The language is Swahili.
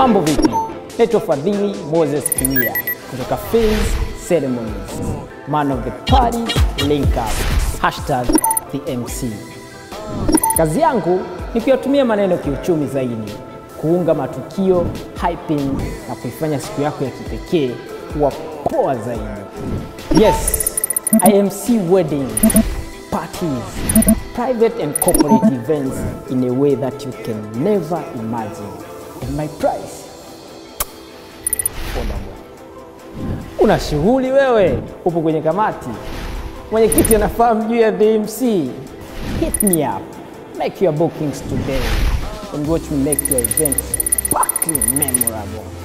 Mambo vipi? Naitwa Fadhili Moses Kiwia kutoka Phase Ceremonies. Man of the party, link up. Hashtag the MC. Kazi yangu ni kuyatumia maneno kiuchumi zaidi, kuunga matukio, hyping na kuifanya siku yako ya kipekee kuwa poa zaidi. Yes, I MC wedding, parties, private and corporate events in a way that you can never imagine. And my price affordable. Una shughuli wewe, upo kwenye kamati, mwenyekiti anafahamu juu ya the MC. Hit me up, make your bookings today and watch me make your event sparkling memorable.